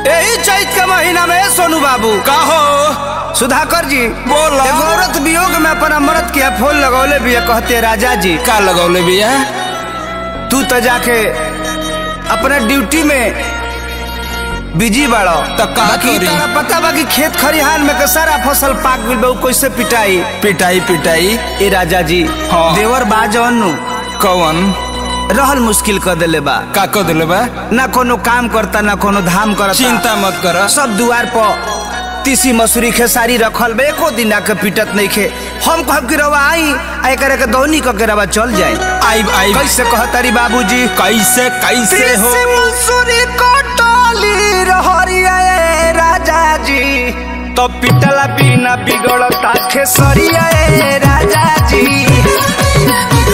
यही चैत के महीना में सोनू बाबू कहो सुधाकर जी बोलो। एगो औरत वियोग में अपन अमृत के फूल लगौले भी कहते राजा जी का लगौले बिया तू तो जाके अपने ड्यूटी में बिजी बाड़ो तो का बाकी करी? तारा पता बा कि खेत खरिहान में के सारा फसल पाक गइल बा उ कैसे पिटाई पिटाई पिटाई ए राजा जी हाँ। देवर बा जौन कौन रहल मुश्किल कर देले बा का कर दिले बा ना कोनो काम करता ना कोनो धाम करता चिंता मत कर सब दुआर पर तीसी मसूरी खेसारी रखल बा एको दिन आके पिटत नहीं खे हम कहब कि रवा आई आ एकरे के दौनी क के रवा चल जाए आई आई कैसे कहतारी बाबूजी कैसे कैसे हो तीसी मसूरी कटली रहरिया ए राजा जी तो पिटला बिना बिगड़ता खेसरिया ए राजा जी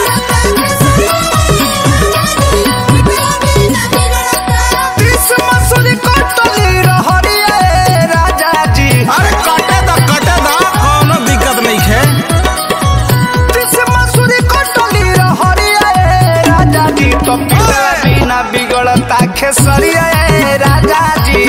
तीसी मसूरी कटली रहरिया ए राजा जी अरे कटे द कटे द कोनो दिक्कत नहीं है तीसी मसूरी कटली रहरिया ए राजा जी तो पिटला बिना बिगड़ता खेसरिया ए राजा जी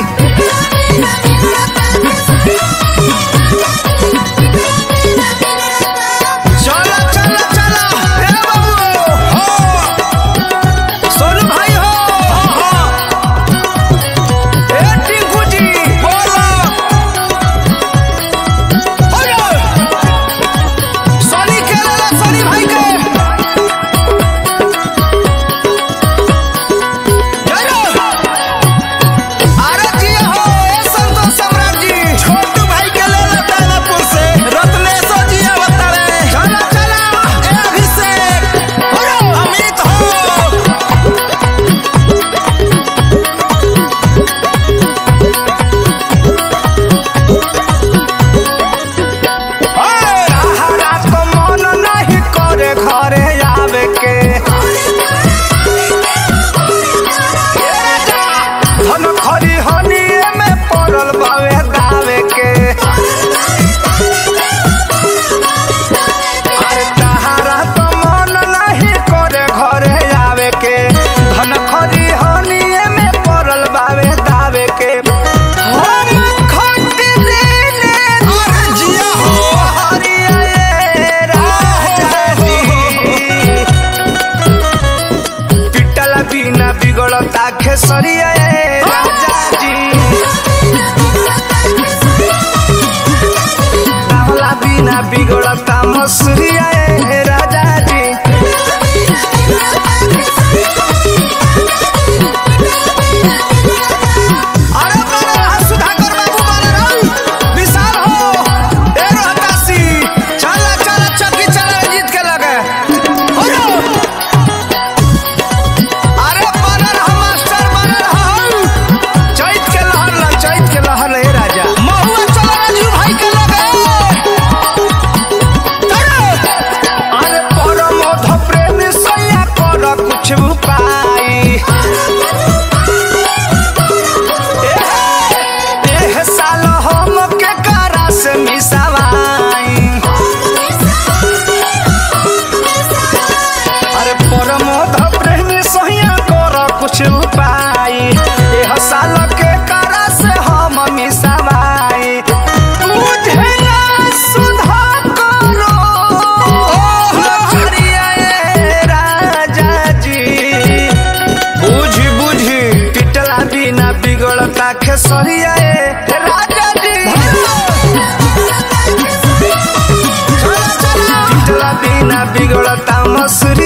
चलो चलो चलो हे बाबू हो सोनू भाई हो हो ए टिंकू जी बोलो हो सोनी खेले ला सोनी भाई के चलो अरे जी हो ए संतोष सम्राट जी छोटू भाई के ले ले दानापुर से रत्नेश्वर जी अवतारे चलो चलो ए अभिषेक हो अमित हो रात को मन नहीं करे घरे आवे के धन खरी हनिए में पड़ल बावे दावे के अरे तहारा तो मन नहीं करे घरे आवे के धन खरी हनिए में पड़ल बावे दावे के हम खट देने अरे जिया हो हरिया राजा जी पिटल बिना बिगड़ता खेसरिया राजा जी डावला बिना बिगड़ता मसूरिया राजा जी अरे बारे रहा सुधाकर बाबू बारे रहा विशाल हो ए रोहतासी चला चला चक्की चला जीत के लगे हो रो। अरे बारे रहा मास्टर बारे रहा चैत के लहर ला चैत के लहर ले राजा महुआ चला राजू भाई के लगे चलो। अरे परम मध प्रेम सैया कर कुछ उपाय एह साल हम के करा से मिसावाई अरे परमोध प्रेमी सहिया कर कुछ उपाय एह साल के करा से हम मिसावाई बुझे ना सुधा करो हरिया ए राजा जी बुझ बुझ पिटला बिना बिगड़ता खेसरिया ए राजा जी पिटला बिना बिगड़ता मसूरी